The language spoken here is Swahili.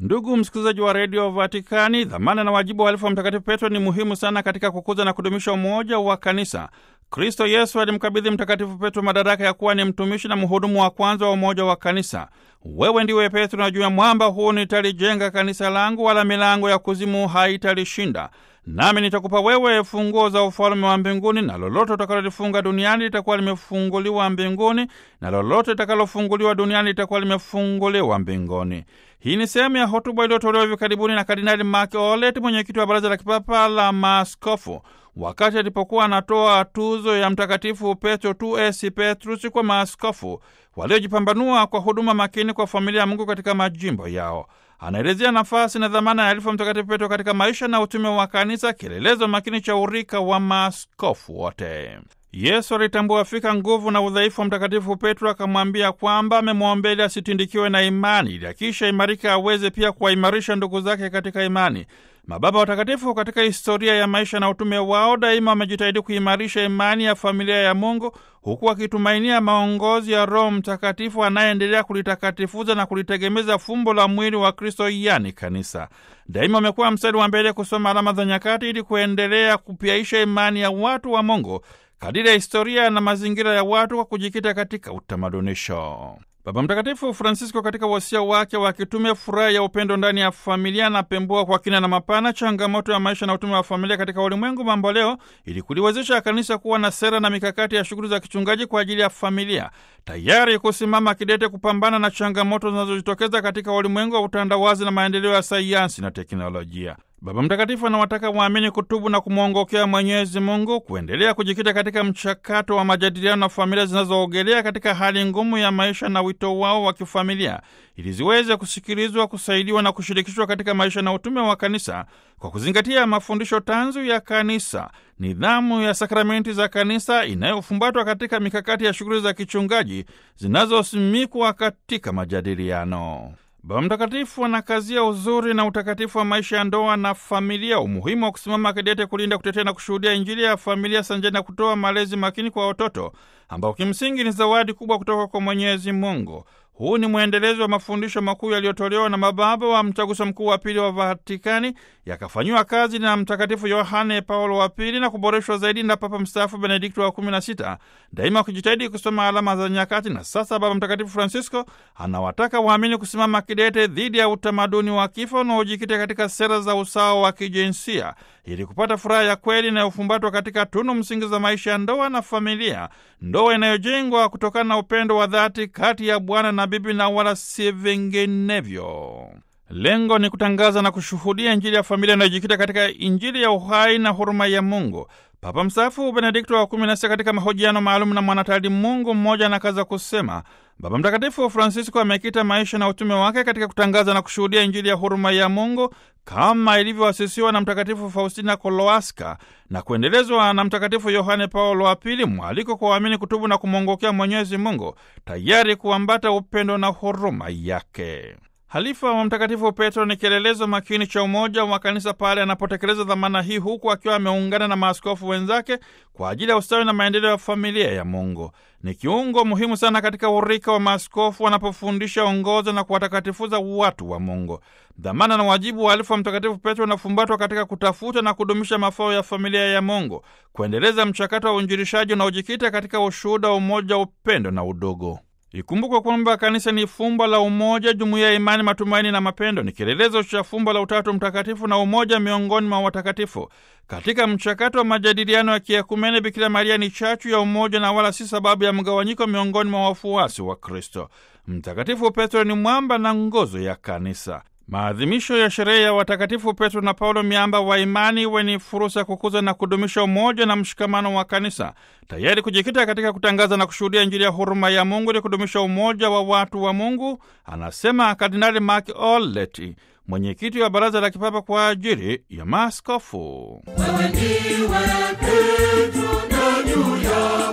Ndugu msikilizaji wa redio Vatikani, dhamana na wajibu wa alifu wa Mtakatifu Petro ni muhimu sana katika kukuza na kudumisha umoja wa kanisa. Kristo Yesu alimkabidhi Mtakatifu Petro madaraka ya kuwa ni mtumishi na mhudumu wa kwanza wa umoja wa kanisa. Wewe ndiwe Petro, na juu ya mwamba huu nitalijenga kanisa langu, wala milango ya kuzimu haitalishinda. Nami nitakupa wewe funguo za ufalme wa mbinguni, na lolote utakalolifunga duniani litakuwa limefunguliwa mbinguni, na lolote litakalofunguliwa duniani litakuwa limefunguliwa mbinguni. Hii ni sehemu ya hotuba iliyotolewa hivi karibuni na Kardinali Mark Olet, mwenyekiti wa Baraza la Kipapa la Maaskofu, wakati alipokuwa anatoa tuzo ya Mtakatifu Petro tu esi Petrus kwa maaskofu waliojipambanua kwa huduma makini kwa familia ya Mungu katika majimbo yao. Anaelezea nafasi na dhamana ya alifu Mtakatifu Petro katika maisha na utume wa kanisa, kielelezo makini cha urika wa maaskofu wote. Yesu alitambua fika nguvu na udhaifu wa Mtakatifu Petro, akamwambia kwamba amemwombea ili asitindikiwe na imani, ili akisha imarika aweze pia kuwaimarisha ndugu zake katika imani. Mababa watakatifu katika historia ya maisha na utume wao daima wamejitahidi kuimarisha imani ya familia ya Mungu, huku wakitumainia maongozi ya Roho Mtakatifu anayeendelea kulitakatifuza na kulitegemeza fumbo la mwili wa Kristo, yani kanisa. Daima wamekuwa mstari wa mbele kusoma alama za nyakati ili kuendelea kupyaisha imani ya watu wa Mungu kadiri ya historia na mazingira ya watu kwa kujikita katika utamadunisho. Baba Mtakatifu Francisco katika wasia wake wa kitume furaha ya upendo ndani ya familia anapembua kwa kina na mapana changamoto ya maisha na utume wa familia katika ulimwengu mambo leo, ili kuliwezesha kanisa kuwa na sera na mikakati ya shughuli za kichungaji kwa ajili ya familia, tayari kusimama kidete kupambana na changamoto zinazojitokeza katika ulimwengu wa utandawazi na maendeleo ya sayansi na teknolojia. Baba Mtakatifu anawataka waamini kutubu na kumwongokea Mwenyezi Mungu, kuendelea kujikita katika mchakato wa majadiliano na familia zinazoogelea katika hali ngumu ya maisha na wito wao wa kifamilia, ili ziweze kusikilizwa, kusaidiwa na kushirikishwa katika maisha na utume wa kanisa kwa kuzingatia mafundisho tanzu ya kanisa, nidhamu ya sakramenti za kanisa inayofumbatwa katika mikakati ya shughuli za kichungaji zinazosimikwa katika majadiliano. Baba Mtakatifu anakazia uzuri na utakatifu wa maisha ya ndoa na familia, umuhimu wa kusimama kidete kulinda, kutetea na kushuhudia Injili ya familia sanjani na kutoa malezi makini kwa watoto ambao kimsingi ni zawadi kubwa kutoka kwa Mwenyezi Mungu. Huu ni mwendelezo wa mafundisho makuu yaliyotolewa na mababa wa Mtaguso Mkuu wa Pili wa Vatikani, yakafanyiwa kazi na Mtakatifu Yohane Paulo wa Pili na kuboreshwa zaidi na Papa mstaafu Benedikto wa kumi na sita, daima kujitahidi kusoma alama za nyakati. Na sasa Baba Mtakatifu Francisco anawataka waamini kusimama kidete dhidi ya utamaduni wa kifo unaojikita katika sera za usawa wa kijinsia ili kupata furaha ya kweli inayofumbatwa katika tunu msingi za maisha ya ndoa na familia, ndoa inayojengwa kutokana na upendo wa dhati kati ya bwana na bibi na wala si vinginevyo. Lengo ni kutangaza na kushuhudia Injili ya familia inayojikita katika Injili ya uhai na huruma ya Mungu. Papa mstaafu Benedikto wa kumi na sita katika mahojiano maalum na mwanatali Mungu mmoja anakaza kusema Baba Mtakatifu Francisco amekita maisha na utume wake katika kutangaza na kushuhudia Injili ya huruma ya Mungu kama ilivyoasisiwa na Mtakatifu Faustina Kowalska na kuendelezwa na Mtakatifu Yohane Paulo wa Pili, mwaliko kwa waamini kutubu na kumwongokea Mwenyezi Mungu, tayari kuambata upendo na huruma yake. Halifa wa Mtakatifu Petro ni kielelezo makini cha umoja wa kanisa pale anapotekeleza dhamana hii, huku akiwa ameungana na maaskofu wenzake kwa ajili ya ustawi na maendeleo ya familia ya Mungu. Ni kiungo muhimu sana katika urika wa maaskofu wanapofundisha, ongoza na kuwatakatifuza watu wa Mungu. Dhamana na wajibu wa alifu wa Mtakatifu Petro unafumbatwa katika kutafuta na kudumisha mafao ya familia ya Mungu, kuendeleza mchakato wa uinjilishaji unaojikita katika ushuhuda wa umoja, upendo na udugu. Ikumbukwe kwamba kanisa ni fumbo la umoja, jumuiya ya imani, matumaini na mapendo. Ni kielelezo cha fumbo la Utatu Mtakatifu na umoja miongoni mwa watakatifu. Katika mchakato wa majadiliano ya kiekumene, Bikira Maria ni chachu ya umoja na wala si sababu ya mgawanyiko miongoni mwa wafuasi wa Kristo. Mtakatifu Petro ni mwamba na nguzo ya kanisa. Maadhimisho ya sherehe ya watakatifu Petro na Paulo, miamba wa imani, iwe ni fursa ya kukuza na kudumisha umoja na mshikamano wa kanisa, tayari kujikita katika kutangaza na kushuhudia Injili ya huruma ya Mungu ili kudumisha umoja wa watu wa Mungu, anasema Kardinali Mark Olet, mwenyekiti wa Baraza la Kipapa kwa ajili ya Maaskofu. Wewe ndiwe Petro na juu ya